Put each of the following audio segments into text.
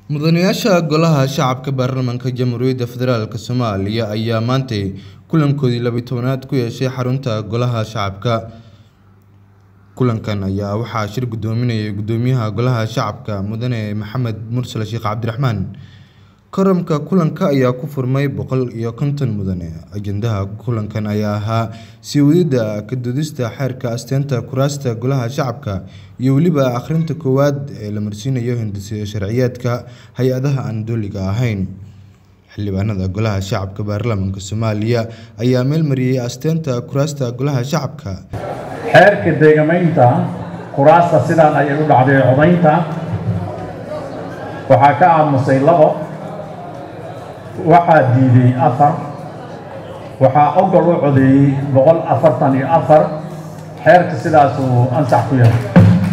mudanayaasha golaha shacabka baarlamaanka jamhuuriyadda federaalk soomaaliya ayaa maantay kulankoodii labiyi tobanaad ku yeeshay xarunta golaha shacabka kulankan ayaa waxaa shir gudoominayay gudoomiyaha golaha shacabka mudane maxamed mursal sheekh cabdiraxmaan koramka kulanka ayaa ku furmay boqol iyo konton mudane ajendaha kulankan ayaa ahaa sii wadida kadudista xeerka asteenta kuraasta golaha shacabka iyo weliba akhrinta koowaad ee la marsiinayo hindisiyo sharciyeedka hay-adaha aan dooliga ahayn xildhibaanada golaha shacabka baarlamaanka soomaaliya ayaa meel mariyey asteenta kuraasta golaha shacabka xeerka deegamaynta kuraasta sidaan ayay u dhacday codaynta waxaa ka aamusay labo waxaa diiday afar waxaa ogol u codeeyey boqol afartan iyo afar xeerka sidaas uu ansax ku yahay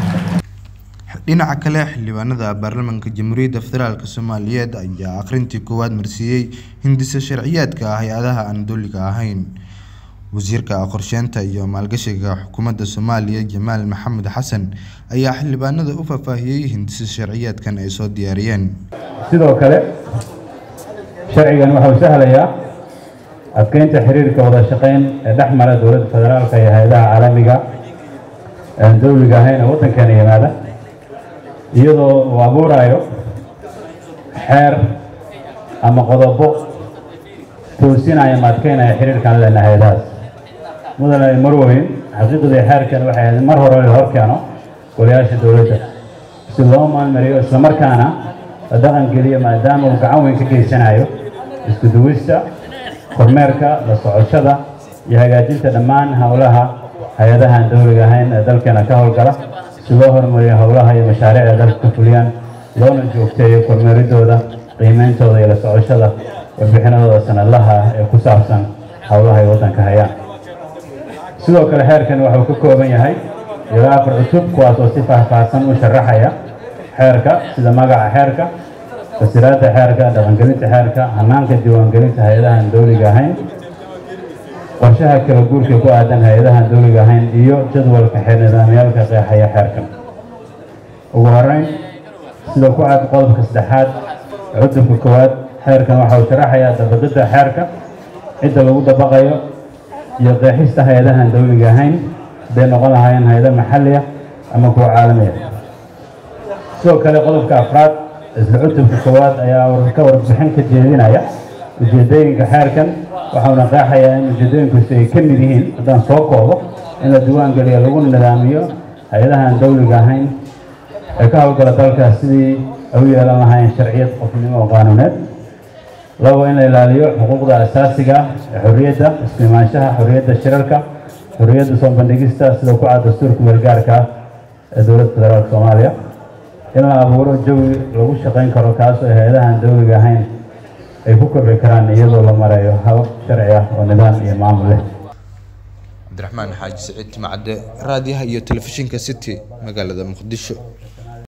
dhinaca kale xildhibaanada baarlamaanka jamhuuriyadda federaalk soomaaliyeed ayaa akhrintii koowaad marsiiyey hindisa sharciyaadka hay-adaha aan dooliga ahayn wasiirka qorsheynta iyo maalgashiga xukuumadda soomaaliya jamaal maxamed xasan ayaa xildhibaanada u faahfaahiyey hindisa sharciyaadkan ay soo diyaariyeen sidoo kale sharcigan wuxuu sahlayaa adkeynta xiriirka wada shaqeyn ee dhex mara dowladda federaalka iyo hay-adaha caalamiga aan dowliga ahayn ee waddankeena yimaada iyadoo uu abuurayo xeer ama qodobo toosinaya ama adkeynaya xiriirkaan lena hay-adahaas mudane marweyn xaqiiqdii xeerkan waxay ahayd mar hore la hor keeno golayaasha dowladda si loo maalmariyo islamarkaana la dhaqan geliyo maadaama uu gacan weyn ka geysanayo isku duwista kormeerka la socoshada iyo hagaajinta dhammaan howlaha hay-adahaan dowliga ahayn ee dalkeena ka howlgala si loo horumariyo howlaha iyo mashaariicda dalka ka fuliyaan loona joogteeyo kormeeridooda qiimeyntooda iyo la socoshada warbixinadooda sanadlaha ee ku saabsan howlaha ay waddanka hayaan sidoo kale xeerkan wuxuu ka kooban yahay ilaa afar cusub kuwaas oo si faahfaahsan u sharaxaya xeerka sida magaca xeerka fasiraadda xeerka dhaqangelinta xeerka hanaanka diiwaangelinta hay-adahan dowliga ahayn qorshaha kala guurka ku aadan hay-adahan dowliga ahayn iyo jadwalka xeer nidaamyaalka qeexaya xeerkan ugu horeyn sida ku cad qodobka saddexaad cudubka koowaad xeerkan waxa uu sharaxayaa dabaqidda xeerka cidda lagu dabaqayo iyo qeexista hay-adahan dowliga ahayn hadday noqon lahaayeen hay-ado maxaliya ama kuwa caalamiya sidoo kale qodobka afraad isla cutubka koowaad ayaa ka warbixin ka jeedinaya ujeedooyinka xeerkan waxauna qeexayaa in ujeedooyinkusi ay ka mid yihiin haddaan soo koobo in la diiwaan geliyo lagu nidaamiyo hay-adahan dowliga ahayn ee ka howlgala dalka sidii ay u yeelan lahaayeen sharciyad qofnimo oo qaanuuneed labo in la ilaaliyo xuquuqda asaasiga ee xorriyadda isku imaanshaha xorriyadda shirarka xorriyadda soo bandhigista sida ku cad dastuurka meelgaarka ah ee dowladda federaalka soomaaliya in la abuuro jawi lagu shaqayn karo kaas oo hay-adahan dowliga ahayn ay ku kobci karaan iyadoo la marayo habab sharci ah oo nidaam iyo maamul leh cabdiraxmaan xaaji saciid timacadde raadiyaha iyo telefishinka city magaalada muqdisho